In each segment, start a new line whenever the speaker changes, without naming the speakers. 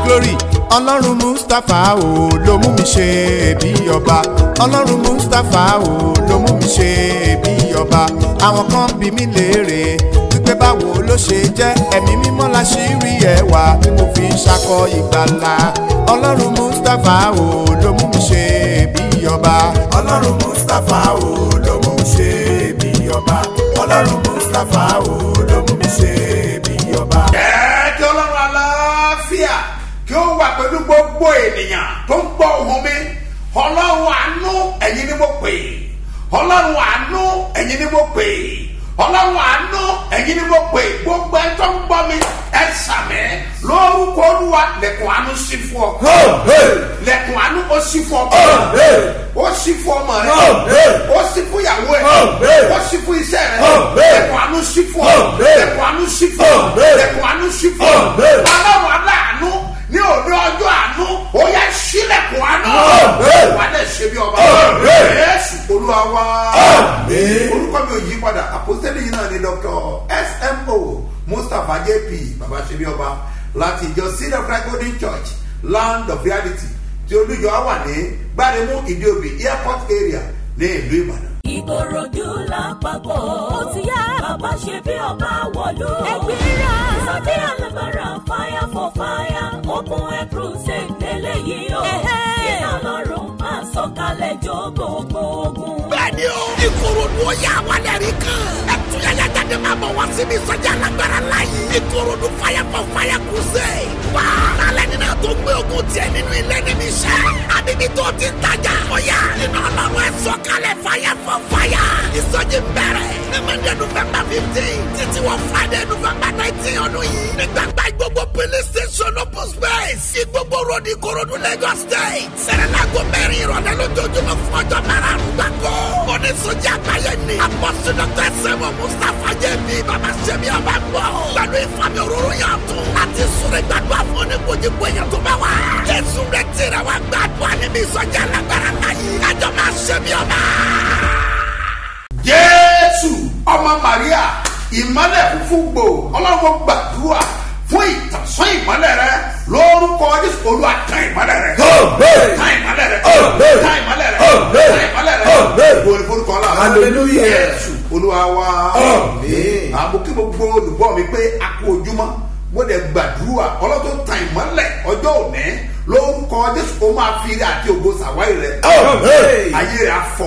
glory ọlọ́run mustapha o ló mú mi ṣe bí ọba ọlọ́run mustapha o ló mú mi ṣe bí ọba àwọn kan bí mi léèrè wípé báwo ló ṣe jẹ́ ẹ̀mí mímọ́ la ṣì rí ẹwà tí mo fi ń ṣakọ ìgbàlà ọlọ́run mustapha o ló mú mi ṣe bí ọba ọlọ́run mustapha o ló mú mi ṣe bí ọba ọlọ́run mustapha o ló mú mi ṣe bí ọba.
Ẹ kí ọlọ́run aláfíà kí ó wà pẹ̀lú gbogbo ènìyàn tó ń gbọ́ ohùn mi ọlọ́run àánú ẹ̀yin ni mo pè ọlọ́run àánú ẹ̀yin ni mo pè ọlọ́run àánú ẹ̀yin ni mo pè gbogbo ẹ tó ń gbọ́ mi ẹ sàmẹ́ lórúkọ olúwa lẹ̀kùn àánú sí fún ọ lẹ̀kùn àánú ó sí fún ọ ó sí fún ọmọ rẹ ó sí fún ìyàwó ẹ ó sí fún iṣẹ́ rẹ lẹ̀kùn àánú sí fún ọ lẹ̀kùn àánú sí fún ọ lẹ̀kùn àánú sí fún ọ ọlọ́run aláàánú ní òde ọjọ́ àánú ó yẹ sílẹ̀kùn àánú wà á dẹ̀ ṣe bí ọba yéésù olúwa wá orúkọ mi ò yí padà àpòsílẹ̀ yìí náà ni dr smo mustapha jp baba ṣe bí ọba láti ìjọ seed of christ golden church land of reality tí olùjọ wà ní gbáremú ìdíòbí airport area ní ìlú ìbàdàn.
ìkòròdú lápapọ̀ ó ti yá bàbá ṣe bí ọba wọ̀lú. ẹgbẹ́ra sọ́jí alágbára fire for fire open air crusade lélẹ́yìí o. iná lọ́rùn máa sọ̀kalẹ̀ jó gbogbo ogun.
bẹ́ẹ̀ni o ìkòròdú ó yà wà lẹ́rìí kan ẹtúyẹyẹ jáde máa bọ̀ wá síbi ìsọjí alágbára láyé ìkòròdú fire for fire crusade wá lálẹ́ nínú tó gbé ogun tiẹ̀ nínú ilé níbi iṣẹ́ àbíbí tó ti ń tajà ọ̀yà iná ọlọ́run ẹ̀ sọ̀kalẹ̀ fire for fire ìsọjí ń bẹ̀rẹ̀ ní monday november fifteen títí wọ friday november nineteen ọdún yìí ní gbàgbá gbogbo police station open space sí gbogbo road ìkòròdú lagos state sẹ̀rẹ̀lágò mẹ́rin ìrọ̀lẹ́ lójoojúmọ́ fún ọjọ́ márùn-ún gbàgbọ́ oníṣòjì àgbáyé ni apọ́sí dr sẹ́wọ̀n mustapha jẹ́bi bàbá sẹ́mi ọba ń bọ̀ pẹ̀lú ìfàmì òróró yàn tún láti súnrẹ́ gbàdúrà fún oníkojúkọ èèyàn tó bá wà jésù rẹ̀ tẹ̀rẹ̀ wá gbàdúrà níbi ìsọjí alágbára láyé kájọ máa sẹ́mi ọba.
jésù ọmọ maria ìmọ̀lẹ̀ fúnfún gbò ọlọ́run gbàdúrà fún ìtànsán ìmọ̀lẹ̀ rẹ lórúkọ jésù olúwa tán ìmọ̀lẹ̀ rẹ tán ìmọ̀lẹ̀ rẹ tán ìmọ̀lẹ̀ rẹ tán ìmọ̀lẹ̀ rẹ gbòòrò forúkọ ọlọ́run
Hallelujah.
jésù olúwa wa àmọ́ kí gbogbo olùgbọ́ mi pé a kú ojúmọ́ mo dẹ̀ gbàdúrà ọlọ́tún tan ìmọ̀lẹ̀ ọjọ́ òní lórúkọ jésù ó máa fi ire àti ògo sàwáyé rẹ ayé rẹ afọ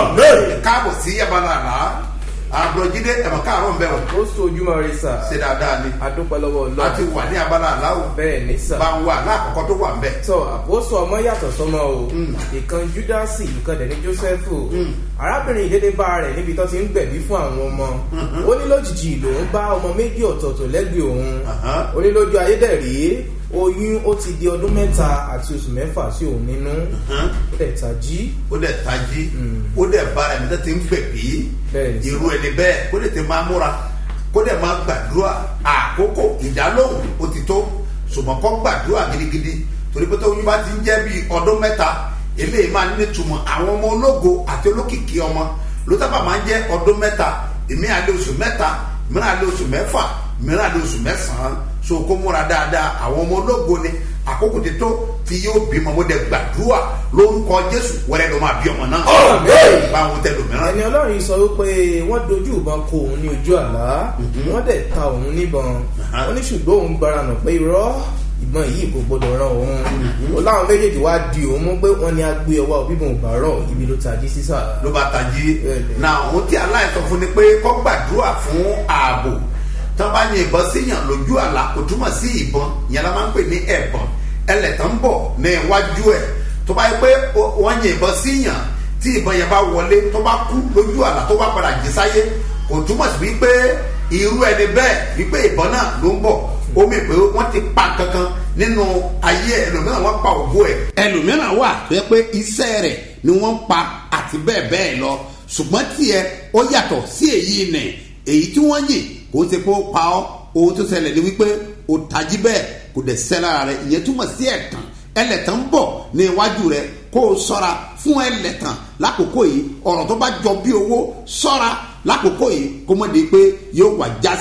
káàbọ̀ sí yabalala àbúrọ̀jídé ẹ̀mọ̀ káàárọ̀ ń bẹ̀ wọ̀
ó sojúmọ́ rẹ sà
ṣe dáadáa ni
adúpẹ́ lọ́wọ́
a ti
ọlọ́run
wà ní abala aláwọ̀
bẹ́ẹ̀ ní sà
bá ń wà láàkọ́kọ́ tó wà ń bẹ̀.
tọ àpòsò ọmọ yàtọ̀ sọmọ o ìkan júdásì ìkan dẹ̀ ní jósẹ́fù arábìnrin ìdédé bá rẹ̀ níbi tó ti ń gbẹ̀bí fún àwọn ọmọ ó ní lójijì lòún bá ọmọ méjì ọ̀tọ̀ọ̀tọ̀ lẹ́gbẹ̀ẹ́ òun
Aha.
ó ní lójú ayédèrè oyún ó ti di ọdún mẹ́ta àti oṣù mẹ́fà sí òun nínú ó dẹ̀ tají
ó dẹ̀ tají ó dẹ̀ bá ẹni tó ti ń gbẹ̀bí
Bẹ́ẹ̀ ni.
irú ẹni bẹ́ẹ̀ kó lè ti máa múra kó dẹ̀ máa gbàdúrà àkókò ìdálóhùn ó ti tó ṣùgbọ́n kó gbàdúrà gidigidi torí pé tóyún bá ti ń jẹ́ bíi ọdún mẹ́ta eléyìí máa ní ìtumọ̀ àwọn ọmọ ológo àti olókìkí ọmọ ló sábà máa ń jẹ́ ọdún mẹ́ta èmi àlẹ́ oṣù mẹ́ta mìíràn àlẹ́ oṣù mẹ́fà mìíràn àlẹ́ oṣù mẹ́sàn-án so kó múra dáadáa àwọn ọmọ ológo ni àkókò ti tó tí yóò bímọ mo dẹ̀ gbàdúrà lórúkọ jésù wẹ́rẹ́ ló máa bí ọmọ náà báwo tẹ lòmíràn
ẹni ọlọ́run yìí sọ wípé wọ́n dojú ìbọn kọ òun ní ojú àlá wọ́n dẹ̀ ta òun níbọn ó ní ṣùgbọ́n òun gbára nà pé irọ́ ìbọn yìí kò gbọdọ̀ ran òun ó láwọn méjèèjì wá di òun mú pé wọ́n ní agbé ọwọ́ bíbọn ò bá rọ̀ ibi ló tají sísà.
ló bá tají
Bẹ́ẹ̀ni.
náà ohun tí aláìsàn fún ni pé kọ́ gbàdúrà fún ààbò tí wọ́n bá yin ìbọn síyàn lójú àlá kò túmọ̀ sí ìbọn ìyẹn la máa ń pè ní ẹ̀bọ̀n ẹlẹ́tàn ń bọ̀ ní iwájú ẹ̀ tó bá yẹ pé o- wọ́n yin ìbọn síyàn tí ìbọn yẹn bá wọlé tó bá kú lójú àlá tó bá padà jí sáyé kò túmọ̀ sí wípé irú ẹni bẹ́ẹ̀ wípé ìbọn náà ló ń bọ̀ ó mì pé wọ́n ti pa kankan nínú ayé ẹ̀ ẹlòmíràn wọ́n pa ògbó ẹ̀ ẹlòmíràn wà tó yẹ pé iṣẹ́ rẹ̀ ni wọ́n ń pa àti bẹ́ẹ̀ bẹ́ẹ̀ lọ ṣùgbọ́n tiẹ̀ ó yàtọ̀ sí èyí nì èyí tí wọ́n yìn kò ṣe pé ó pa ọ́ ohun tó ṣẹlẹ̀ ni wípé ó tají bẹ́ẹ̀ kò dẹ̀ ṣẹ́ lára rẹ̀ ìyẹn túmọ̀ sí ẹ̀tàn ẹlẹ́tàn ń bọ̀ ní iwájú rẹ̀ kó o sọ́ra fún ẹlẹ́tàn lákòókò yìí ọ̀rọ̀ tó bá jọ bí owó sọ́ra lákòókò yìí kó mọ̀ di pé yóò wà já sí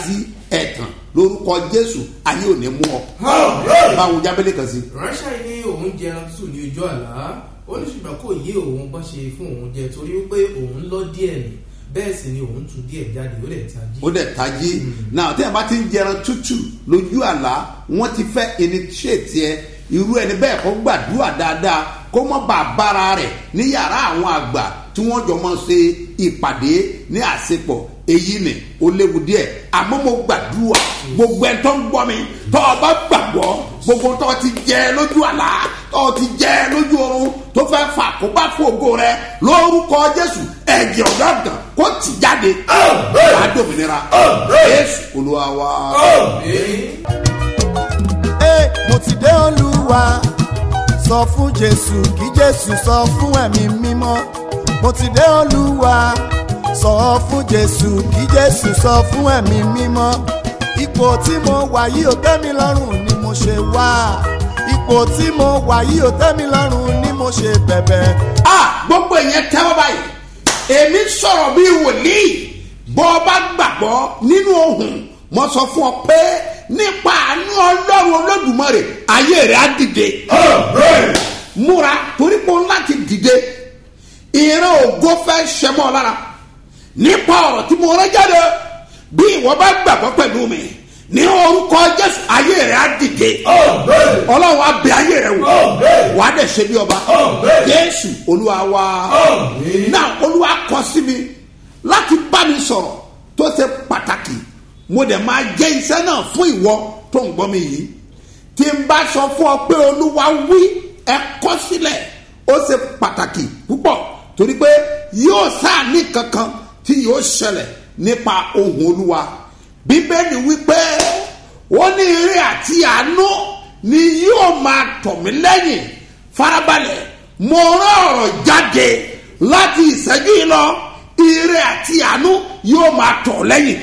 ẹ̀tàn lórúkọ jésù ayé ò ní mú ọ báwo jábẹ́lẹ̀ kan sí.
ránṣẹ́ ní òun jẹran tútù ní ojú àlá ó ní ṣùgbọ́n kò yé òun bọ́n ṣe fún òun jẹ torí pé òun lọ díẹ̀ nì bẹ́ẹ̀ sì ni òun tún díẹ̀ jáde ó lẹ̀ tají.
ó dẹ̀ tají náà tí a bá ti ń jẹran tútù lójú àlá wọ́n ti fẹ́ initiate ẹ irú ẹni bẹ́ẹ̀ kó gbàdúrà dáadáa kó mọ́ bá a bára rẹ̀ ní yàrá àwọn àgbà tí wọ́n jọ mọ́ ṣe ìpàdé ní àṣepọ̀ èyí ni ó léwu díẹ̀ àmọ́ mo gbàdúrà gbogbo ẹ̀ tó ń gbọ́ mi tó o bá gbàgbọ́ gbogbo tó o ti jẹ lójú àlá tó o ti jẹ lójú oorun tó fẹ́ fà kó bá fògo rẹ lórúkọ jésù ẹ̀jẹ̀ ọ̀gá kó tì jáde wàá dòmìnira jésù olúwa wa.
Ẹ, mo ti dé olúwa sọ fún jésù kí jésù sọ fún ẹ̀mí mímọ́ mo ti dé olúwa sọ fún jésù kí jésù sọ fún ẹ̀mí mímọ́ ipò tí mo wà yìí ò tẹ́ mi lọ́rùn ni mo ṣe wá ipò tí mo wà yìí ò tẹ́ mi lọ́rùn ni mo ṣe bẹ̀bẹ̀.
a gbogbo ìyẹn tẹ́wọ́ báyìí èmi sọ̀rọ̀ bí wòlíì bọ́ ọ bá gbàgbọ́ nínú ohun mo sọ fún ọ pé nípa àánú ọlọ́run olódùmarè ayé rẹ̀ á dìde múra torí pé òun láti dìde ìran ògo fẹ́ ṣẹmọ́ ọ lára nípa ọ̀rọ̀ tí mo rẹ́ jáde bí ìwọ bá gbàgbọ́ pẹ̀lú mi ní orúkọ jésù ayé rẹ̀ á dìde ọlọ́run á bẹ ayé rẹ̀ wò wà á dẹ̀ ṣe bí ọba jésù olúwa wa náà olúwa kọ sí mi láti bá mi sọ̀rọ̀ tó ṣe pàtàkì mo dẹ̀ máa jẹ́ iṣẹ́ náà fún ìwọ tó ń gbọ́ mi yìí tí n bá sọ fún ọ pé olúwa wí ẹ kọ́ sílẹ̀ ó ṣe pàtàkì púpọ̀ torí pé yóò sáà ní kankan tí yóò ṣẹlẹ̀ nípa ohun olúwa bíbélì wípé ó ní ire àti àánú ni yóò máa tọ̀ mí lẹ́yìn farabalẹ̀ mo rán ọ̀rọ̀ jáde láti ìṣẹ́jú yìí lọ ire àti àánú yóò máa tọ̀ lẹ́yìn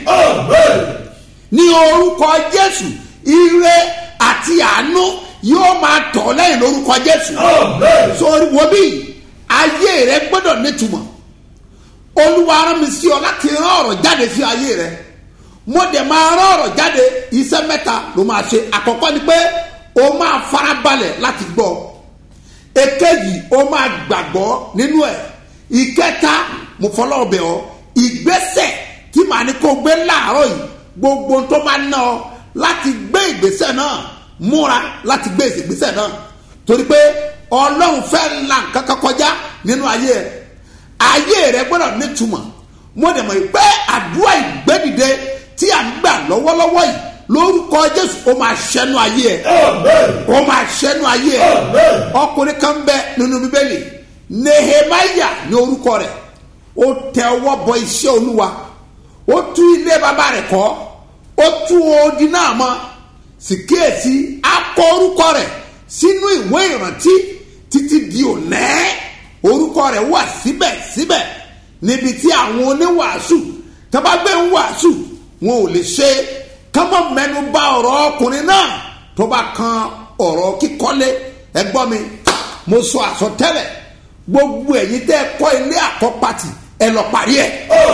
ní orúkọ jésù ire àti àánú yóò máa tọ̀ lẹ́yìn lórúkọ jésù sórí wo bí ayé rẹ gbọ́dọ̀ nítumọ̀ olúwa rán mi sí ọ láti rán ọ̀rọ̀ jáde sí ayé rẹ mo dẹ̀ máa rán ọ̀rọ̀ jáde iṣẹ́ mẹ́ta ló máa ṣe àkọ́kọ́ ni pé o máa farabalẹ̀ láti gbọ́ èkejì o máa gbàgbọ́ nínú ẹ̀ ìkẹta mo fọlọ́ ọbẹ̀ ọ ìgbésẹ̀ tí màá ní kó gbé láàárọ̀ yìí gbogbo tó máa ná ọ láti gbé ìgbésẹ̀ náà múra láti gbé ìgbésẹ̀ náà torí pé ọlọ́run fẹ́ la nǹkan kan kọjá nínú ayé ẹ̀ ayé rẹ gbọ́dọ̀ nítumọ̀ mo dẹ̀ mọ̀ pé àdúrà ìgbẹ́dìde tí à ń gbà lọ́wọ́lọ́wọ́ yìí lórúkọ jésù ó máa ṣẹnu ayé ẹ ó máa ṣẹnu ayé ẹ ọkùnrin kan bẹ nínú bíbélì nehemaya ní orúkọ rẹ ó tẹ ọwọ́ bọ iṣẹ́ olúwa ó tú ilé bàbá rẹ̀ kọ́ ó tú odi náà mọ́ sì kíyèsí akọ orúkọ rẹ̀ sínú ìwé ìrántí títí di ònẹ́ orúkọ rẹ̀ wà síbẹ̀síbẹ̀ níbi tí àwọn oníwàásù tó bá gbé ń wàásù wọn ò lè ṣe kọ́mọ mẹ́nu bà ọ̀rọ̀ ọkùnrin náà tó bá kan ọ̀rọ̀ kíkọ́lé ẹgbọ́n mi mo sọ àsọtẹ́lẹ̀ gbogbo ẹ̀yin tẹ́ ẹ kọ́ ilé àkọ́pàtì ẹ lọ parí ẹ̀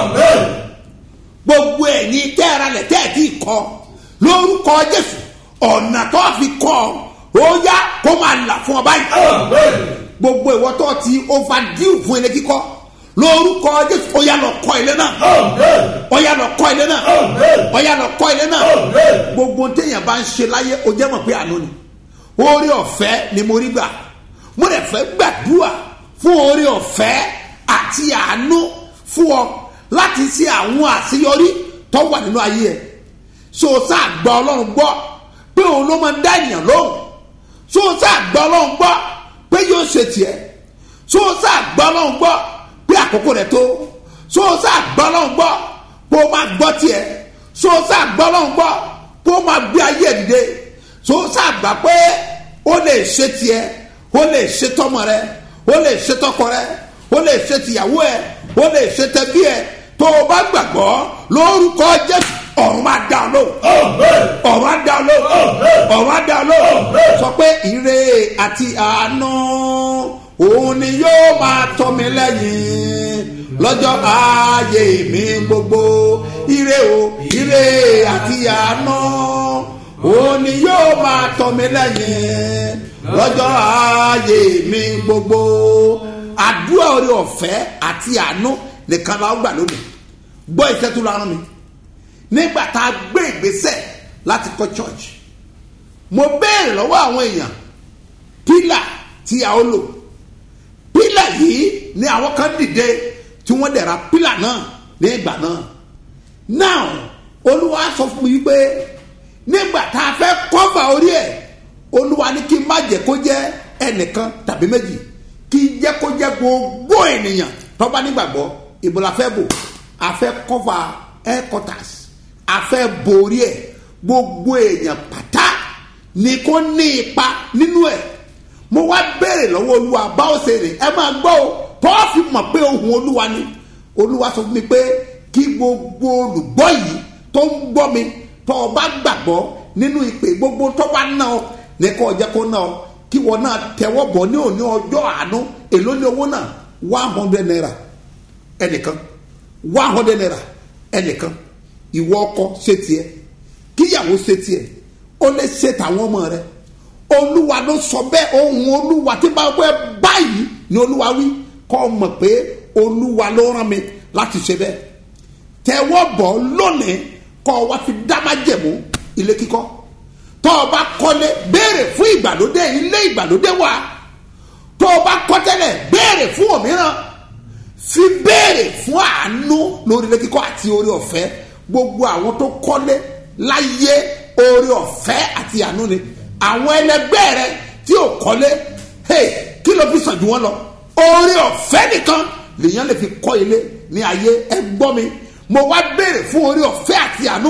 gbogbo ẹ̀yin tẹ́ ẹ ralẹ̀ tẹ́ ẹ ti kọ́ lórúkọ jésù ọ̀nà tó fi kọ́ ó yá kó máa là fún ọ báyìí gbogbo ìwọ tó ti overdue fún ilé kíkọ́ lórúkọ jésù ó yá lọ kọ́ ilé náà ó yá lọ kọ́ ilé náà ó yá lọ kọ́ ilé náà gbogbo téèyàn bá ń ṣe láyé ó jẹ́ mọ̀ pé àánú ni orí ọ̀fẹ́ ni mo rí gbà mo rẹ̀ fẹ́ gbàdúrà fún orí ọ̀fẹ́ àti àánú fún ọ láti ṣe àwọn àṣeyọrí tó wà nínú ayé ẹ so sáà gba ọlọ́run gbọ́ pé òun ló máa ń dá ènìyàn lóhùn so sáà gba ọlọ́run gbọ́ pé yóò ṣe tiẹ̀ so sáà gba ọlọ́run gbọ́ pé àkókò rẹ̀ tó so sáà gba ọlọ́run gbọ́ pé ó máa gbọ́ tiẹ̀ so sáà gba ọlọ́run gbọ́ pé ó máa gbé ayé ẹ̀ dìde so sáà gbà pé ó lè ṣe tiẹ̀ ó lè ṣe tọmọ rẹ ó lè ṣe tọkọ rẹ ó lè ṣe tìyàwó ẹ ó lè ṣe tẹbí ẹ tó o bá gbàgbọ́ lórúkọ jésù ọ̀run máa dá ọ lóhùn ọ̀run á dá ọ lóhùn ọ̀run á dá ọ lóhùn sọ pé ire àti àánú òun ni yóò máa tọ́ mi lẹ́yìn lọ́jọ́ ayé mi gbogbo ire o ire àti àánú òní yóò máa tọ́ mi lẹ́yìn lọ́jọ́ ayé mi gbogbo àdúrà orí ọ̀fẹ́ àti àánú nìkan la ó gbà lónìí gbọ́ ìṣẹ́ tó lọ́rùn mi nígbà tá a gbé ìgbésẹ̀ láti kọ́ church mo béèrè lọ́wọ́ àwọn èèyàn pílà tí a ó lò pílà yìí ni àwọn kan dìde tí wọ́n dẹ̀ ra pílà náà ní ìgbà náà now olúwa sọ fún mi wípé nígbà tá a fẹ́ kọ́fà orí ẹ̀ olúwa ní kí n má jẹ́ kó jẹ́ ẹnìkan tàbí méjì kí n jẹ́ kó jẹ́ gbogbo ènìyàn tó bá nígbàgbọ́ ìbò la fẹ́ bò a fẹ́ kọ́fà headquarters a fẹ́ borí ẹ̀ gbogbo èèyàn pátá ni kò ní ipa nínú ẹ̀ mo wá béèrè lọ́wọ́ olúwa báwo ṣe rè ẹ máa gbọ́ o pọ́ọ̀fì mọ̀ pé ohun olúwa ni olúwa sọ fún mi pé kí gbogbo olùgbọ́ yìí tó ń gbọ́ mi tó o bá gbàgbọ́ nínú ìpè gbogbo tó bá ná ọ ní kó o jẹ́ kó ná ọ kí wọn náà tẹwọ́ bọ̀ ní òní ọjọ́ àánú èló ní owó náà one hundred naira ẹnìkan one hundred naira ẹnìkan ìwọ ọkọ ṣe tiẹ̀ kíyàwó ṣe tiẹ̀ ó lè ṣe tàwọn ọmọ rẹ olúwa ló sọ bẹ́ẹ̀ ohun olúwa tí bá wẹ́ báyìí ni olúwa wí kọ́ ọ mọ̀ pé olúwa ló rán mi láti ṣe bẹ́ẹ̀ tẹwọ́ bọ̀ lónìí kọ́ ọ wá fi dámájẹ̀mú ilé kíkọ́ tọ́ ọ bá kọ́lé béèrè fún ìgbàlódé ilé ìgbàlódé wa tọ́ ọ bá kọ́ tẹ́lẹ̀ béèrè fún òmíràn fi béèrè fún àánú lórí ilé kíkọ́ àti orí ọ̀fẹ́ gbogbo àwọn tó kọ́lé láyé orí ọ̀fẹ́ àti àánú ni àwọn ẹlẹgbẹ́ rẹ tí ò kọ́lé hey, kí ló fi sàn jù wọ́n lọ orí ọ̀fẹ́ nìkan lèèyàn lè fi kọ́ ilé ní ayé ẹ gbọ́ mi mo wá béèrè fún orí ọ̀fẹ́ àti àánú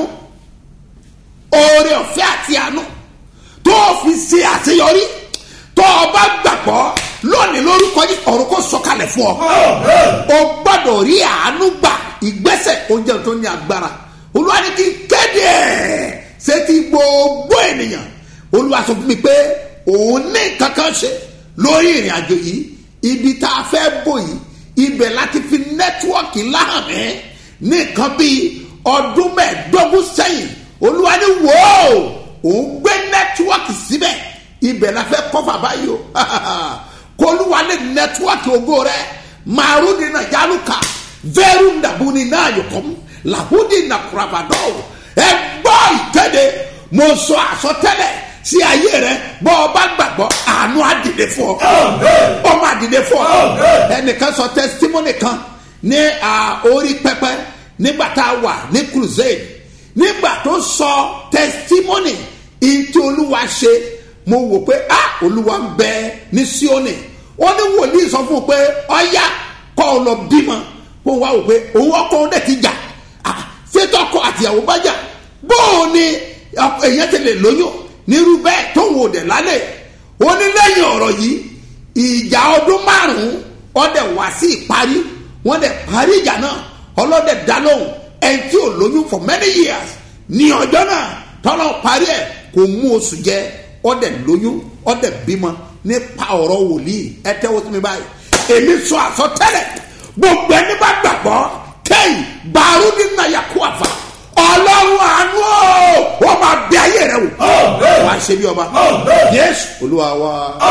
oore ọ̀fẹ́ àti àánú tó o fi ṣe àṣeyọrí tó o bá gbàgbọ́ lónìí lórúkọ ní ọ̀run kò sọ̀kalẹ̀ fún ọ. o gbọ́dọ̀ rí àánú gbà ìgbésẹ̀ oúnjẹ tó ní agbára olúwa ní kí n kéde ẹ̀ ṣé ti gbogbo ènìyàn olúwa sọ fún mi pé òun ní kankan ṣe lórí ìrìn àjò yìí ibi tá a fẹ́ bò yìí ibẹ̀ láti fi nẹ́tíwọ́ọ̀kì láhàmì ní nǹkan bíi ọdún mẹ́ẹ̀ẹ́dógún sẹ́yìn olúwa ní wò ó òun gbé nẹ́tíwọ́ọ̀kì síbẹ̀ ibẹ̀ la fẹ́ kọ́fà báyìí o kó olúwa ní nẹ́tíwọ́ọ̀kì ògo rẹ màrúdi náà yálùkà vẹ́rù nàbúni náà yọkọ́m làhúdi nàkúrabàdọ́ ẹ gbọ́ ìkéde mo sọ àsọtẹ́lẹ̀ sí ayé rẹ bọ́ ọ bá gbàgbọ́ àánú àdìdè fún ọ ọmọ àdìdè fún ọ ẹnìkan sọ testimony kan ní orí pẹpẹ nígbà tá a wà ní crusade nígbà tó sọ testimony ìtì olúwa ṣe mo wò pé ah olúwa ń bẹ ní síónì ó ní wòlíì sọ fún un pé ọyá kọ́ ọ lọ bímọ kó wá wò pé òun ọkọ òun dẹ̀ ti jà ṣètò ọkọ àtìyàwó bá jà bóò ni èèyàn ti lè lóyún nírú bẹ́ẹ̀ tó wò dẹ̀ lálẹ́ ó ní lẹ́yìn ọ̀rọ̀ yìí ìjà ọdún márùn-ún ọdẹ̀ wá sí ìparí wọ́n dẹ̀ parí ìjà náà ọlọ́dẹ̀ dá lóhùn ẹni tí ò lóyún for many years ní ọjọ́ náà tọ́lọ́ parí ẹ̀ kò mú oṣù jẹ ọdẹ lóyún ọdẹ bímọ nípa ọ̀rọ̀ wòlíì ẹ tẹ́wọ́ sí mi báyìí èmi sọ àsọtẹ́lẹ̀ gbogbo ẹni bá gbàgbọ́ kẹ́yìn bàrú nínú àyàkú àfà ọlọ́run àánú ó máa bẹ ayé rẹ wò wà á ṣe bí ọba yéésù olúwa wa.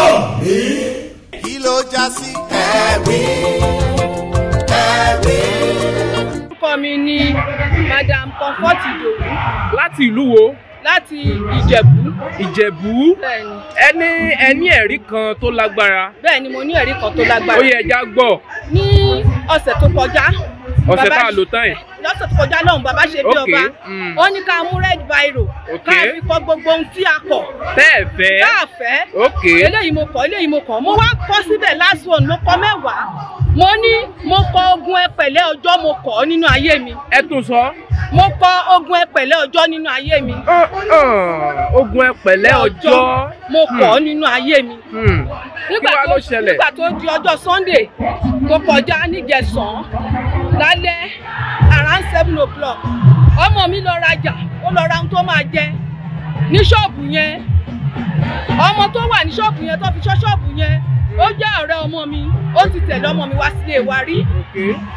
kí ló já sí ẹ̀rí ẹ̀rí.
orúkọ mi ni madam comfort idowu
láti ìlú wo
láti ìjẹ̀bú
ìjẹ̀bú
bẹ́ẹ̀ni
ẹni ẹni ẹ̀rí kan tó lágbára
bẹ́ẹ̀ni mo ní ẹ̀rí kan tó
ó
lágbára
yẹ ẹja gbọ́
ní ọ̀sẹ̀ tó kọjá
ọ̀sẹ̀
bàbá
tá a lò tán yìí
lọ́sẹ̀ tó kọjá lọ́hùn bàbá ṣe bí
Ok,
ọba
mm.
ó ní ká mú red biro
Ok.
ká fi kọ gbogbo ohun tí a kọ̀
tẹ́ ẹ̀ fẹ́
káàfẹ́
ok
eléyìí mo kọ̀ eléyìí mo kọ̀ mo wá kọ́ síbẹ̀ last one mo kọ mẹ́wàá mo ní mo kọ ogun ẹpẹ̀lẹ́ ọjọ́ mo kọ̀ ọ́ nínú ayé mi
ẹ tún sọ
mo kọ ogun ẹpẹ̀lẹ́ ọjọ́ nínú ayé mi
Ọ̀, ọ̀, ogun ẹpẹ̀lẹ́ ọjọ́
mo kọ̀ ọ́ nínú ayé mi
Hmm.
nígbà
Kí wá
tó
ló ṣẹlẹ̀?
nígbà tó di ọjọ́ sunday tó kọjá níjẹsàn lálẹ́ around seven o'clock ọmọ mi lọ rajà ó lọ ra ohun tó máa jẹ ní ṣọ́ọ̀bù yẹn ọmọ tó wà ní ṣọ́ọ̀bù yẹn tó fi ṣọ́ ṣọ́ọ̀bù yẹn ó jẹ́ ọ̀rẹ́ ọmọ mi ó ti tẹ̀lé ọmọ mi wá sílé wa rí
ok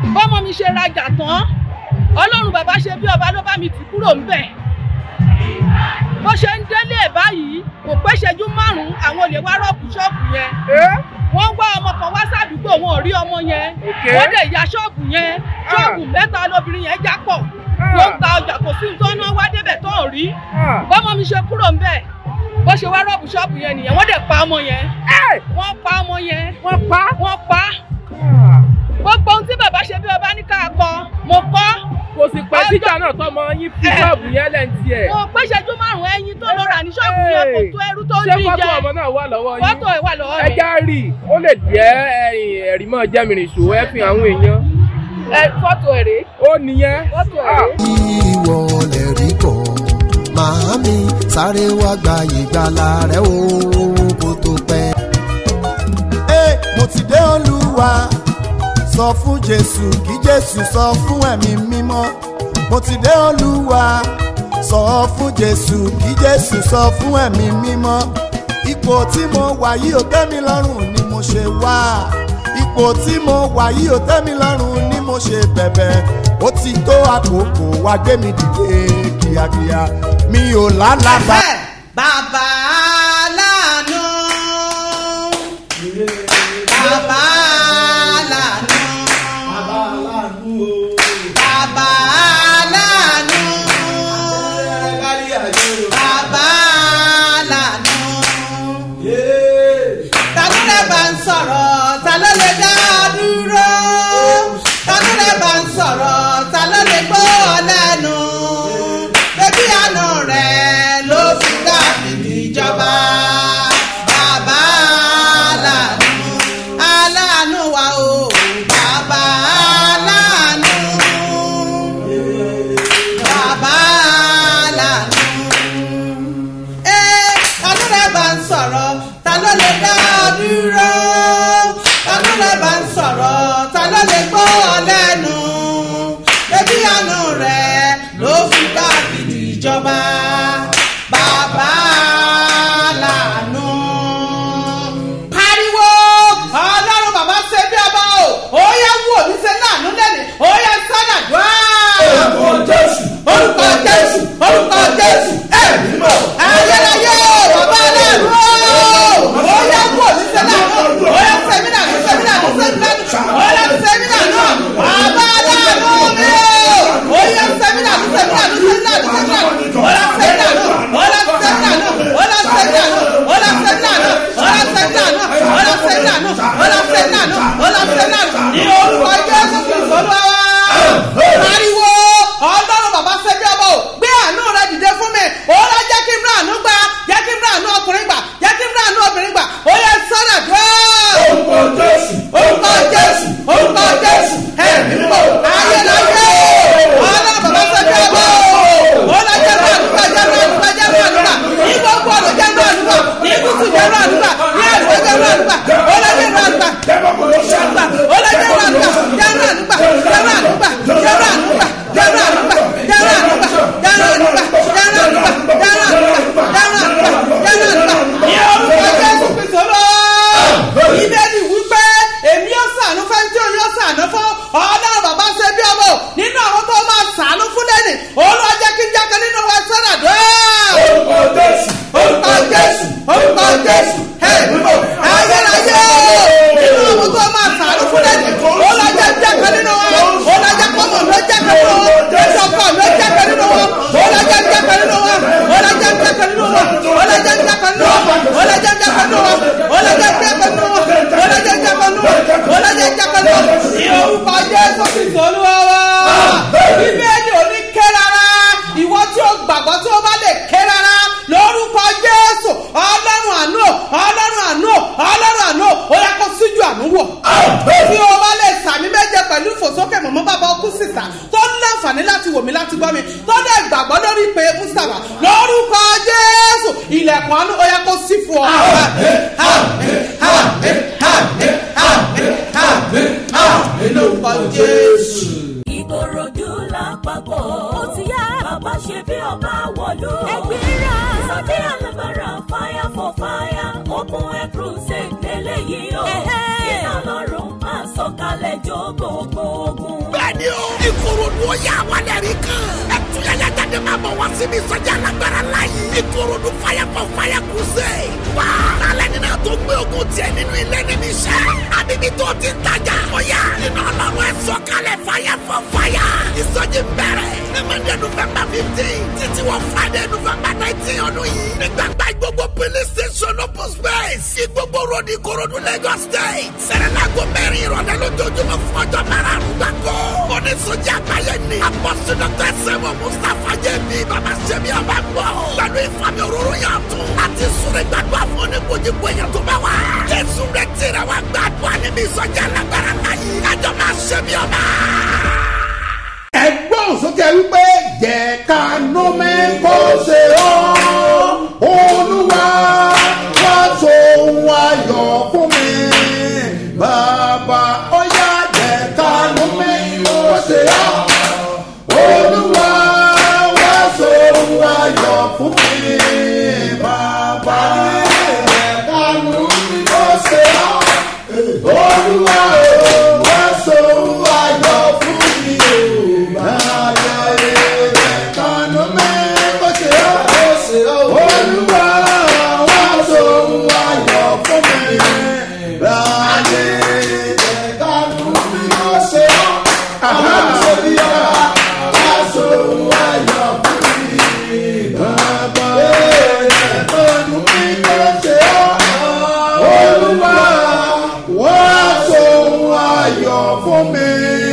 bọ́mọ mi ṣe rajà tán ọlọ́run bàbá ṣe bí ọba ló bá mi tì kúrò ńbẹ̀ bó ṣe ń délé ẹ̀ báyìí kò pé ṣẹ́jú márùn-ún àwọn olè wá rọ́ọ̀bù ṣọ́ọ̀bù yẹn wọ́n wá ọmọ kan wá sádùúgbò wọn ò rí ọmọ yẹn
Okay.
wọ́n dẹ̀ ya ṣọ́ọ̀bù yẹn ṣọ́ọ̀bù mẹ́ta lóbìnrin yẹn já pọ̀ ló ń ta ọjà kò sí nǹkan náà wá débẹ̀ tó ò rí bọ́mọ mi ṣe kúrò ńbẹ̀ bó ṣe wá rọ́ọ̀bù ṣọ́ọ̀bù yẹn nìyẹn wọ́n dẹ̀ pa ọmọ yẹn wọ́n pa ọmọ yẹn
wọ́n pa.
wọ́n pa gbogbo ohun tí bàbá ṣe bí ọba ní ká kọ mo kọ́
kò sì pẹ́ síjà náà tọmọ yín fi
Eh.
ṣọ́ọ̀bù yẹn lẹ́ǹtì ẹ̀.
mo pé ṣẹ́jú márùn-ún ẹyin tó lọ rà ní ṣọ́ọ̀bù yẹn kò tó ẹrú tó ń
ṣé
rí
fọ́tò
jẹ
ọmọ náà wà lọ́wọ́ yín.
fọ́tò ẹ̀ wà lọ́wọ́ mi
ẹja rí i ó lè jẹ́ ẹ̀yìn ẹ̀rí mọ́ jẹ́mìrìn ìṣòwò ẹ̀ fi àwọn èèyàn.
ẹ fọ́tò ẹ̀ rèé
ó nìyẹn.
fọ́tò ẹ̀
Ah.
rèé.
ìwọ lè rí kọ́ màámi sáré wá gba ìgbàlà rẹ o kó tó pẹ́.
Ẹ, mo ti dé olúwa sọ fún jésù kí jésù sọ fún ẹ̀mí mímọ́ mo ti dé olúwa sọ fún jésù kí jésù sọ fún ẹ̀mí mímọ́ ipò tí mo wà yìí ò tẹ́ mi lọ́rùn ni mo ṣe wá ipò tí mo wà yìí ò tẹ́ mi lọ́rùn ni mo ṣe bẹ̀bẹ̀ ó ti tó àkókò wá gbé mi dìde kíákíá mi ò lálàbà.
Ẹ, bàbá aláàánú bàbá aláàánú bàbá aláàánú bàbá aláàánú ta ló lè bá ń sọ̀rọ̀ ta ló lè dá a dúró ta ló lè bá ń sọ̀rọ̀ ta ló lè gbọ́ ọ lẹ́nu bébí àánú rẹ̀ ló fi dá fìdí ìjọba bàbá aláàánú aláàánú wa o bàbá aláàánú bàbá aláàánú ẹ ta ló lè bá ń sọ̀rọ̀ ta ló lè dá ọ dúró ta ló lè bá ń sọ̀rọ̀ ta ló lè gbọ́ ọ lẹ́nu bébí àánú rẹ̀ ló fi dá fìdí ìjọba bàbá làánú. pariwo ọlọ́run bàbá ṣe bí ọba o ó yẹ wò mí ṣe láàánú lẹ́nu ó yẹ sọ́nà dùá. orúkọ jésù orúkọ jésù orúkọ jésù ẹ̀mí mọ̀. ayérayé bàbá lẹ́nu ó yẹ wò mí ṣe láàánú ó yẹ sẹ́mínà ní sẹ́mínà ní sẹ́mínà ní ó yẹ sẹ́mínà náà bàbá lẹ́nu mi ó yẹ sẹ́mínà ní sẹ́mínà ní sẹ́mínà ní sẹ́mínà ní ó yẹ sẹ́mínà náà ó yẹ sẹ́mínà náà ó yẹ sẹ́mínà náà ó yẹ sẹ́mínà náà ó yẹ sẹ́mínà náà ó yẹ sẹ́mínà náà ó yẹ sẹ́mínà náà ó yẹ sẹ́mínà náà ní orúkọ jésù kristu olúwa wa pariwo ọlọ́run bàbá ṣẹ́bí ọba o gbé àánú rẹ dìde fún mi ó lọ jẹ́ kí n rán àánú gbà jẹ́ kí n rán àánú ọkùnrin gbà jẹ́ kí n rán àánú obìnrin gbà ó yẹ sọ́nà dúró. orúkọ jésù orúkọ jésù orúkọ jésù ẹ̀mí mọ̀ ayélujára ọlọ́run bàbá ṣẹ́bí ọba o ó lọ jẹ́ rán àánú gbà jẹ́ rán àánú gbà jẹ́ rán àánú gbà ní gbogbo ọ̀nà jẹ́ rán àánú gbà ní gúúsù jẹ́ rán àánú gbà ní àdúgbò jẹ́ rán àánú gbà ó lọ jẹ́ rán àánú gbà ó lọ jẹ́ rán àánú gbà jẹ́ rán àánú gbà jẹ́ rán àánú gbà jẹ́ rán àánú gbà jẹ́ rán àánú gbà jẹ́ rán àánú gbà jẹ́ rán àánú gbà jẹ́ rán àánú gbà jẹ́ rán àánú gbà jẹ́ rán àánú gbà jẹ́ rán àánú gbà ní orúkọ jésù kristu lọ. ìbéèrè wípé èmi yóò sànú fẹ́ tí o yóò sànú fún ọlọ́run bàbá ṣe bí ọmọ nínú àwọn tó máa sànú fún lẹ́nì olúwa jẹ́ kí n jáde nínú wa sọ́nà dọ́. orúkọ jésù orúkọ jésù orúkọ jésù ẹ̀ẹ́dùnmọ̀ ayérayé nínú àwọn tó máa sànú fún lẹ́nì olúwa jẹ́ jáde nínú wa olúwa jẹ́ kọ́mọ̀ ló jáde nínú wa ìṣọ̀kọ̀ ló jáde nínú wa olúwa jẹ́ jáde nínú wa olúwa jẹ́ jáde nínú wa olúwa jẹ́ jáde nínú wa olúwa jẹ́ jáde nínú wa olúwa jẹ́ jáde nínú wa olúwa jẹ́ jáde nínú wa olúwa jẹ́ jáde nínú wa ní orúkọ jésù kristu olúwa wa bíbélì òní ké rárá ìwọ tí o gbàgbọ́ tí o bá lè ké rárá lórúkọ jésù ọlọ́run àánú ọlọ́run àánú ọlọ́run àánú ó yẹ kó síjú àánú wọ̀ tí o bá lè sàmì méje pẹ̀lú ìfòsókè mọ̀mọ́ bàbá ọkú sísà tó ń láǹfààní láti wò mí láti gbọ́ mi tó lè gbàgbọ́ lórí ìpè mustapha lórúkọ jésù ilẹ̀kùn àánú ó yẹ kó sí fún ọ. Àmín, àmín, àmín, àmín, àmín, àmín, lórúkọ jésù.
ìkòròdú lápapọ̀ ó ti yá bàbá ṣe bí ọba wọ̀lú. ẹgbẹ́ra sọ́jí alábàárà fire for fire open air crusade lélẹ́yìí o. iná lọ́rùn máa sọ̀kalẹ̀ jó gbogbo ogun.
ni o. ìkòròdú ó yà wálẹ̀ rí kan. ẹtúyẹyẹ jáde máa bọ̀ wá síbi ìsọjí alágbára láyé. ìkòròdú fire for fire crusade. wá alẹ́ nínú tó gbé ogun tiẹ̀ nínú ilé níbi iṣẹ́. àbíbí tó ti ń tajà. ọ̀yà iná ọlọ́run ẹ̀ sọ̀kalẹ̀ fire for fire. ìsọjí bẹ̀rẹ̀ ní monday november fifteen títí wọ friday november nineteen ọdún yìí. ní gbàgbá gbogbo police station open space. ìgbogbo road ìkòròdú lagos state. sẹ̀rẹ̀lágbó mẹ́rin ìrọ̀lẹ́ lójoojúmọ́ fún ọjọ́ márùn-ún gbàgbọ́. oníṣòjì àgbáyé ni. apọ́sí dr sẹ́wọ̀n mustapha jẹ́bi bàbá sẹ́mi ọba gbọ́. pẹ̀lú ìfami òróró yàn tún. àti sùnrẹ̀ gbàgbọ́ fún oníkojúkọ èèyàn tó bá wà. jésù rẹ̀ tẹ̀rẹ̀ wá gbàgbọ́ níbi ìsọjí alágbára láyé. kájọ máa sẹ́mi ọba.
ẹgbọ́n sókè wípé jẹ́ ká nú mi kó ṣe ọ́ olúwa wá sóhun ayọ̀ fún mi bàbá ọ̀yá jẹ́ ká nú mi kó ṣe ọ́ olúwa wá sóhun ayọ̀ fún mi bàbá jẹ́ ká nú mi kó ṣe ọ́ olúwa wá sóhun ayọ̀ fún mi bàbá jẹ́ ká nú mi kó ṣe ọ́ olúwa wá sóhun ayọ̀ fún mi bàbá jẹ́ ká nú mi kó ṣe ọ́ àbá ṣe bí ọba wá sóhun ayọ̀ fún mi bàbá jẹ́ ká nú mi kó ṣe ọ́ olúwa wá sóhun ayọ̀ fún mi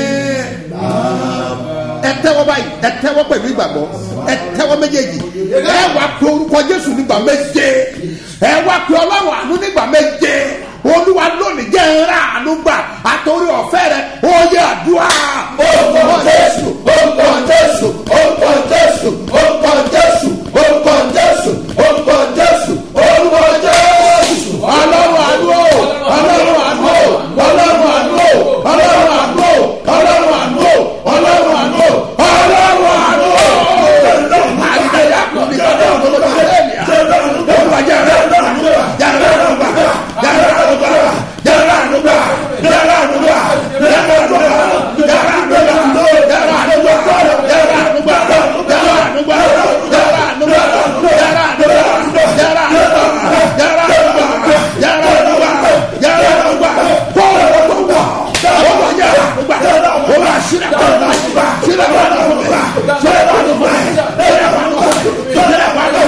ẹ tẹ́wọ́ báyìí ẹ tẹ́wọ́ pẹ̀lú ìgbàgbọ́ ẹ tẹ́wọ́ méjèèjì ẹ wá pe orúkọ jésù nígbà méje ẹ wá pe ọlọ́run àánú nígbà méje olúwa lónìí jẹ́ ńlá àánú gbà àtòrí ọ̀fẹ́ rẹ ó yẹ àdúrà. orúkọ jésù orúkọ jésù orúkọ jésù orúkọ jésù orúkọ jésù orúkọ jésù orúkọ jésù ọlọ́run àánú o ọlọ́run àánú o ọlọ́run àánú o ọlọ́run àánú o ọlọ́run àánú o ọlọ́run àánú o ọlọ́run àánú o. àgbẹ̀yà kò ní kọ́dọ̀ ọ̀dọ́ olúwa jẹ́rẹ̀ ànúgbà jẹ́rẹ̀ ànúgbà jẹ́rẹ̀ ànúgbà jẹ́rẹ̀ ànúgbà jẹ́rẹ̀ ànúgbà jẹ́rẹ̀ ànúgbà jẹ́rẹ̀ ànúgbà jẹ́rẹ̀ ànúgbà jẹ́rẹ̀ ànúgbà jẹ́rẹ̀ ànúgbà jẹ́rẹ̀ ànúgbà jẹ́rẹ̀ ànúgbà jẹ́rẹ̀ ànúgbà jẹ́rẹ̀ ànúgbà jẹ́rẹ̀ ànúgbà jẹ́rẹ̀ ànúgbà kọ́ọ̀lù tó wà olúwa jẹ́rẹ̀ ànúgbà olúwa sílẹ̀ kọ́ọ̀lù sílẹ̀ kọ́ọ̀lù sílẹ̀ kọ́ọ̀lù sílẹ̀ kọ́ọ̀lù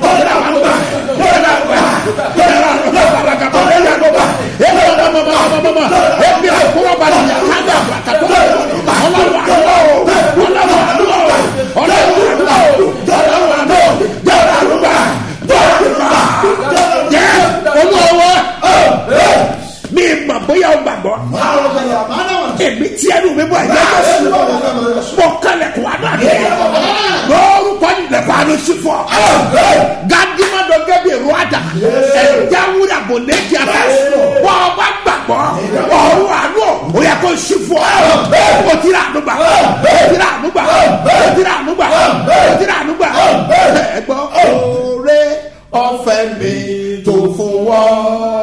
mi ma bóyá o gbàgbọ́ èmi tí ẹnu mi bọ̀ ẹ̀jẹ̀ mọ kálẹ̀ kó adó àdé lórúkọ nílẹ̀kọ́ àdó sí fọ́ gàdúmọ̀ dọ̀ gẹ́bí èrò àdá ẹ̀já wúrà bò lẹ́jẹ̀ àdá wọ́n ọba gbàgbọ́ ọ̀run àánú ò yẹ kó sí fọ́ o ti rà ànúgbà o ti rà ànúgbà o ti rà ànúgbà o ti rà ànúgbà ẹ gbọ́ oore ọ̀fẹ́ mi tó fún wọ́n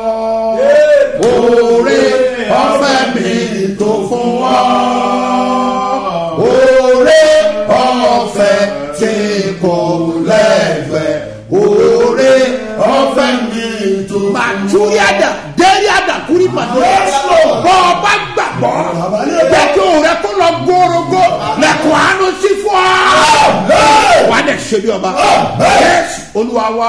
oore ọ̀fẹ́ mi tó fún wọ́n oore ọ̀fẹ́ tí kò lẹ́gbẹ̀ẹ́ oore ọ̀fẹ́ mi tó fún wọ́n. màtúríàdà dẹ́ríàdà kúrí pàdé bọ́ ọ bá gbàgbọ́ jẹ́ kí òun rẹ kó lọ górógó lẹ́kọ̀ọ́ àánú sí fún ọ. wà á dẹ̀ ṣe bí ọba yẹ́sì olúwa wá.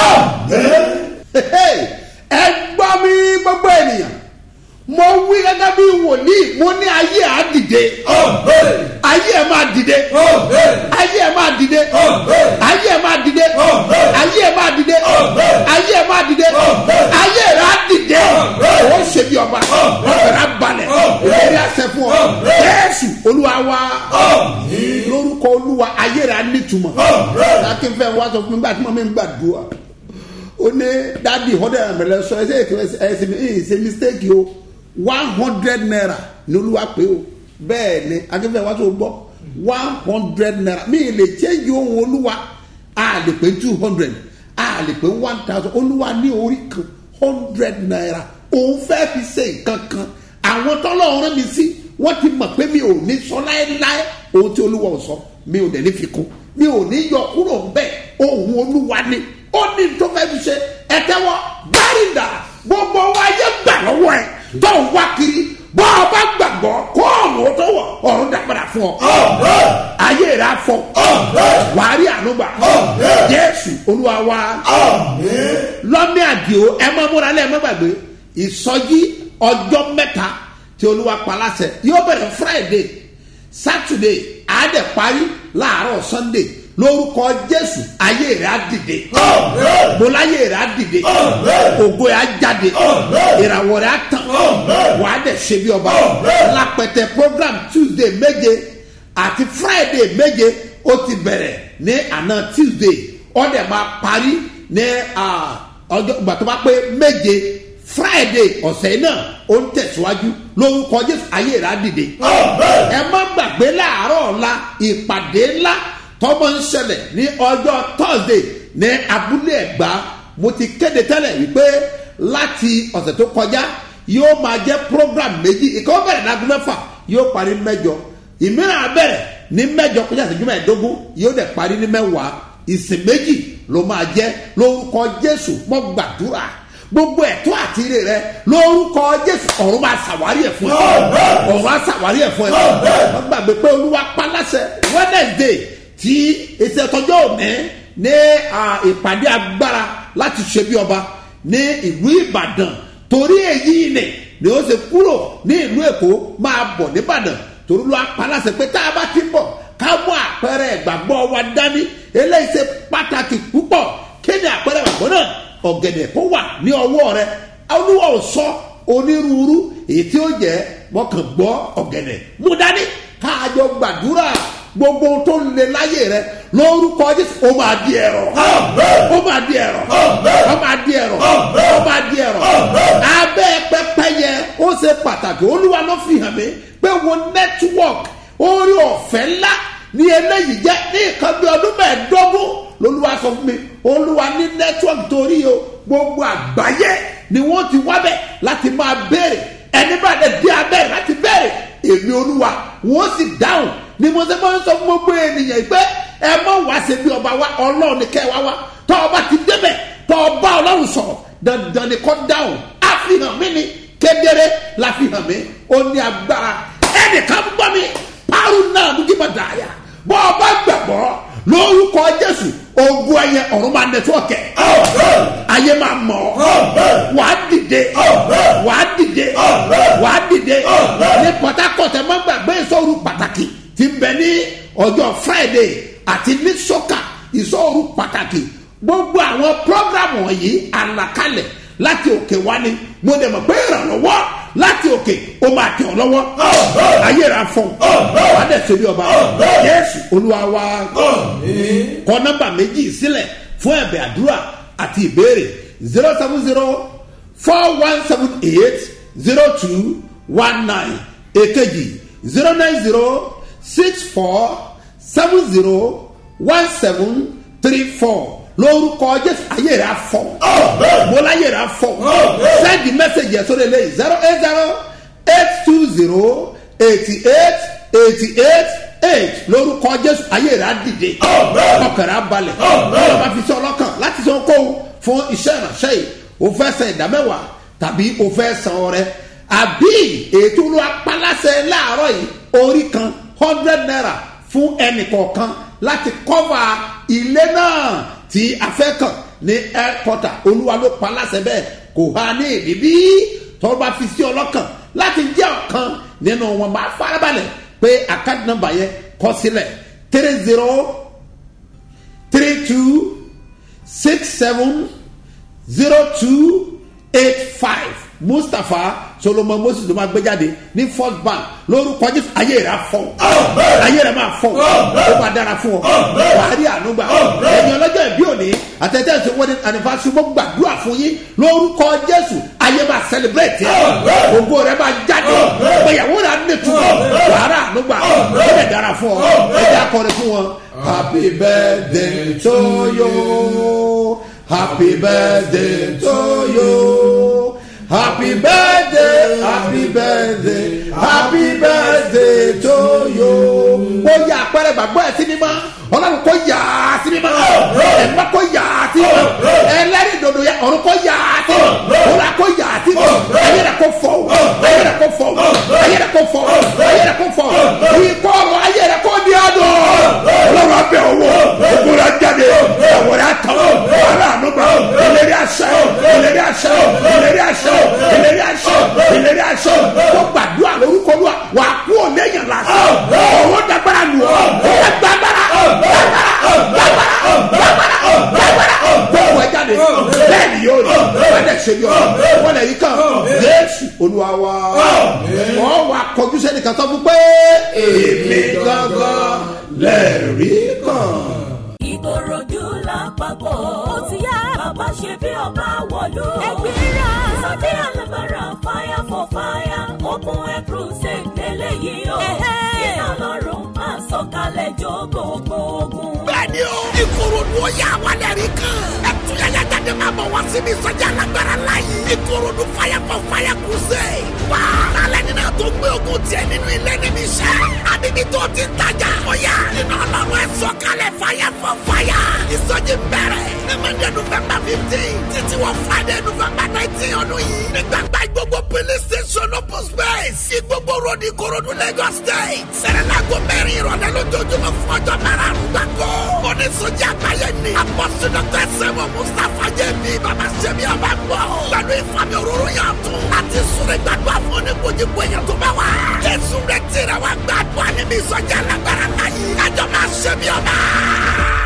ẹ gbọ́ mi gbogbo ènìyàn mo wí gẹ́gẹ́ bí wòlíì mo ní ayé à dìde ayé ẹ̀ máa dìde ayé ẹ̀ máa dìde ayé ẹ̀ máa dìde ayé ẹ̀ máa dìde ayé ẹ̀ máa dìde ayé ẹ̀ á dìde ó ṣe bí ọba ọ̀rẹ́ á balẹ̀ ìlérí àṣẹ fún ọ jésù olúwa wa lórúkọ olúwa ayé rẹ̀ á nítumọ̀ akínfẹ́ wa sọ fún mi gbà tí mo mi ń gbàdúrà ó ní dádì ọdẹ àmàlẹ sọ ẹsẹ ẹsẹ ẹsẹ mistake o one hundred naira ní olúwa pé o bẹ́ẹ̀ ni akínfẹ́ wa tó gbọ́ one hundred naira mi lè change ohun olúwa a lè pé two hundred a lè pé one thousand olúwa ní orí kan hundred naira òun fẹ́ fi ṣe nǹkan kan àwọn tọ́lọ́run rán mi sí wọ́n ti mọ̀ pé mi ò ní sọ láéláé ohun tí olúwa ò sọ mi ò dẹ̀ ní fi kún mi ò ní yọ kúrò ńbẹ ohun olúwa ni ó ní tó fẹ́ fi ṣe ẹ̀tẹ́wọ́ gbárìndà gbogbo wa yẹ gbà lọ́wọ́ ẹ̀ tó ń wá kiri bọ́ ọ bá gbàgbọ́ kó ọ̀run tó wọ̀ ọ̀run dàgbàdà fún ọ. ayé rẹ̀ afọ wàá rí ànúgbà jésù olúwa wa lọ́mí àdìo ẹ má múra lẹ́ ẹ má gbàgbé ìsọjí ọjọ́ mẹ́ta tí olúwa paláṣẹ yóò bẹ̀rẹ̀ friday saturday àádẹ́ parí láàárọ̀ sunday lórúkọ jésù ayé rẹ̀ á dìde bọ́lá ayé rẹ̀ á dìde ògo rẹ̀ á jáde ìràwọ̀ rẹ̀ á tàn wà á dẹ̀ ṣe bí ọba lápẹtẹ program tuesday méje àti friday méje ó ti bẹ̀rẹ̀ ní àná tuesday ó dẹ̀ máa parí ní ọjọ́ ìgbà tó bá pé méje friday ọ̀sẹ̀ náà ó ń tẹ̀síwájú lórúkọ jésù ayé rẹ̀ á dìde ẹ má gbàgbé láàárọ̀ ọ̀la ìpàdé ńlá tọ́mọ ń ṣẹlẹ̀ ní ọjọ́ thursday ní abúlé ẹ̀gbá mo ti kéde tẹ́lẹ̀ wípé láti ọ̀sẹ̀ tó kọjá yóò máa jẹ́ program méjì ìkọ́ bẹ̀rẹ̀ lágùn mẹ́fà yóò parí mẹ́jọ ìmíràn abẹ́rẹ̀ ní mẹ́jọ kọjá ìṣẹ́jú mẹ́ẹ̀ẹ́dógún yóò dẹ̀ parí ní mẹ́wàá ìsìn méjì ló máa jẹ́ lórúkọ jésù mọ́ gbàdúrà gbogbo ẹ̀tọ́ àti ire rẹ lórúkọ jésù ọ̀run máa ṣàwárí ẹ̀ fún ẹ ọ̀run á ṣàwárí ẹ̀ fún ẹ wọ́n gbàgbé pé olúwa paláṣẹ wednesday tí èsì ẹ̀tọ́jọ́ òní ní ìpàdé agbára láti ṣe bí ọba ní ìlú ìbàdàn torí èyí ni ni ó ṣe kúrò ní ìlú èkó máa bọ̀ nìbàdàn torí ló apaláṣẹ pé tá a bá ti bọ̀ ká mú àpẹẹrẹ ìgbàgbọ́ wa dání eléyìí ṣe pàtàkì púpọ̀ kí ni àpẹẹrẹ ìgbàgbọ́ náà ọ̀gẹ̀dẹ̀ kó wà ní ọwọ́ rẹ olúwa ò sọ onírúurú èyí tí ó jẹ́ mọ́kàn gbọ́ ọ̀gẹ̀dẹ̀ mú dání káàjọ gbàdúrà gbogbo ohun tó ń le láyé rẹ lórúkọ jésù ó máa di ẹ̀rọ ó máa di ẹ̀rọ ó máa di ẹ̀rọ ó máa di ẹ̀rọ abẹ́ pẹ́pẹ́ yẹ ó ṣe pàtàkì olúwa ló fi hàn mí pé wo network orí ọ̀fẹ́ ńlá ní eléyìí jẹ́ ní nǹkan bí ọdún mẹ́ẹ̀ẹ́dógún lolúwa sọ fún mi olúwa ní network torí o gbogbo àgbáyé ni wọ́n ti wábẹ̀ láti máa béèrè ẹni bá dẹ̀ dé abẹ́rẹ́ láti béèrè èmi olúwa wọ́n sì dáhùn ni mo ṣe máa ń sọ fún gbogbo ènìyàn pé ẹ mọ̀ wá ṣe bí ọba wa ọlọ́run ní kẹ́ wá wá tọ́ ọba ti débẹ̀ tọ́ ọba ọlọ́run sọ̀rọ̀ dandan ni kọ́ dáhùn àfihàn mi ni kedere la fi hàn mí ó ní agbára ẹnìkan gbọ́ mi parun náà dúkìá bá dàáyà bọ́ ọba gbàgbọ́ lórúkọ jésù ogun ẹyẹ ọ̀run máa nẹtíwọ̀kẹ̀ ayé máa mọ̀ ọ́ wà á dìde wà á dìde wà á dìde ní port harcourt ẹ má gbàgbé ìsọ̀rù pàtàkì ti bẹ ní ọjọ́ friday àti ní sọ́kà ìsọ̀rù pàtàkì gbogbo àwọn programu wọ̀nyí àlàkalẹ̀ láti òkè wá ní mo dẹ̀ mọ̀ pé ìrànlọ́wọ́ láti òkè ó máa tẹ̀ ọ́ lọ́wọ́ ayé ra fún wà á dẹ̀ ṣe bí ọba yẹ́sù olúwa wa kọ nọ́mbà méjì sílẹ̀ fún ẹ̀bẹ̀ àdúrà àti ìbéèrè zero seven zero four one seven eight zero two one nine èkejì zero nine zero six four seven zero one seven three four lórúkọ jésù ayé rẹ afọ bọlá ayé rẹ afọ send the message yẹn sórí eléyìí zero eight zero eight two zero eighty eight eighty eight eight lórúkọ jésù ayé rẹ adìde ọkàrà abalẹ̀ ọlọ́run bá fi sọ ọlọ́kàn láti sọ kó fún iṣẹ́ ìránṣẹ́ yìí o fẹ́ san ìdámẹ́wàá tàbí o fẹ́ san ọrẹ àbí ètò olú apalásẹ láàárọ̀ yìí orí kan hundred naira fún ẹnì kọ̀ọ̀kan láti kọ́va ilé náà tí a fẹ́ kàn ní airport olúwa ló pa láṣẹ bẹ́ẹ̀ kò há ní èdè bí tọ́ bá fi sí ọlọ́kàn láti jẹ́ ọ̀kan nínú wọn máa farabalẹ̀ pé àkáǹtì nọmba yẹn kọ sílẹ̀ three zero three two six seven zero two eight five mustapha solomon moses ló máa gbé jáde ní first bank lórúkọ jésù ayé rẹ afọ ayé rẹ máa fọ ó máa dára fún ọ wàá rí ànúgbà ẹ̀yin ọlọ́jọ́ ìbí òní àtẹ̀tẹ̀ ṣe wedding anniversary mo gbàdúrà fún yín lórúkọ jésù ayé máa celebrate ẹ ògo rẹ máa jáde ìgbéyàwó rẹ á nìtumọ̀ wàá rí ànúgbà ó lè dára fún ọ ẹ jẹ́ akọrin fún wọn. happy birthday to you happy birthday to you. happy birthday happy birthday happy birthday to you. ó yà àpẹẹrẹ gbàgbọ́ ẹ̀ sí mímọ́ ọlọ́run kò yà á sí mímọ́ ẹ̀mọ́ kò yà á sí mímọ́ ẹlẹ́rìí dòdò yẹ ọ̀run kò yà á sí mímọ́ ọ̀run kò yà á sí mímọ́ ayé rẹ̀ kò fọ́ ayé rẹ̀ kò fọ́ ayé rẹ̀ kò fọ́ ayé rẹ̀ kò fọ́ ikọ̀ ọ̀rọ̀ ayé rẹ̀ kò di ọ̀dọ̀ ọlọ́run abẹ́ owó ogun rẹ̀ jáde ẹ̀wọ̀n rẹ̀ tán wàhálà ànúgbà ìlérí àṣẹ ìlérí àṣẹ ìlérí àṣẹ ìlérí àṣẹ ìlérí àṣẹ kó gbàdúrà lórúkọ lúwa wà á kú òléyìn lásán owó dàgbára lù ọ́ gbàgbára gbàgbára gbàgbára gbàgbára gbogbo ẹ jáde bẹ́ẹ̀ ni yóò rí wọ́n lè ṣe yọ wọ́n lè yí kan jésù olúwa wa wọ́n wà kọjú sẹ́ni kan sọ fún pé èmi gangan lẹ́ẹ̀rí kan.
ìkòròdú lápapọ̀ ó ti yá bàbá ṣe bí ọba wọ̀lú. ẹgbẹ́ra sọ́jí alábàárà fire for fire open air crusade lélẹ́yìí o. iná lọ́rùn máa sọ̀kalẹ̀ jó gbogbo ogun.
bẹ́ẹ̀ni o ìkòròdú ó yà wá lẹ́rìí kan ẹ̀túnyẹ̀yẹ jáde máa bọ̀ wá síbi ìsọjí alágbára láyé ìkòròdú fire for fire crusade wá alẹ́ nínú tó gbé ogun tiẹ̀ nínú ilé níbi iṣẹ́ àbíbí tó ti ń tajà ọ̀yà iná ọlọ́run ẹ̀ sọ̀kalẹ̀ fire for fire ìsọjí bẹ̀rẹ̀ ní monday november fifteen títí wọ friday november nineteen ọdún yìí ní gbàgbá gbogbo police station open space sí gbogbo road ìkòròdú lagos state sẹ̀rẹ̀lágò mẹ́rin ìrọ̀lẹ́ lójoojúmọ́ fún ọjọ́ márùn-ún gbàgbọ́ oníṣòjì àgbáyé ni apọ́sí dr sẹ́wọ̀n mustapha jẹ́bi bàbá sẹ́mi ọba gbọ́ pẹ̀lú ìfàmì òróró yàn tún láti súnrẹ́ gbàdúrà fún oníkojúkọ èèyàn tó bá wà jésù rẹ̀ tẹ̀rẹ̀ wá gbàdúrà níbi ìsọjí alágbára láyé kájọ máa sẹ́mi ọba.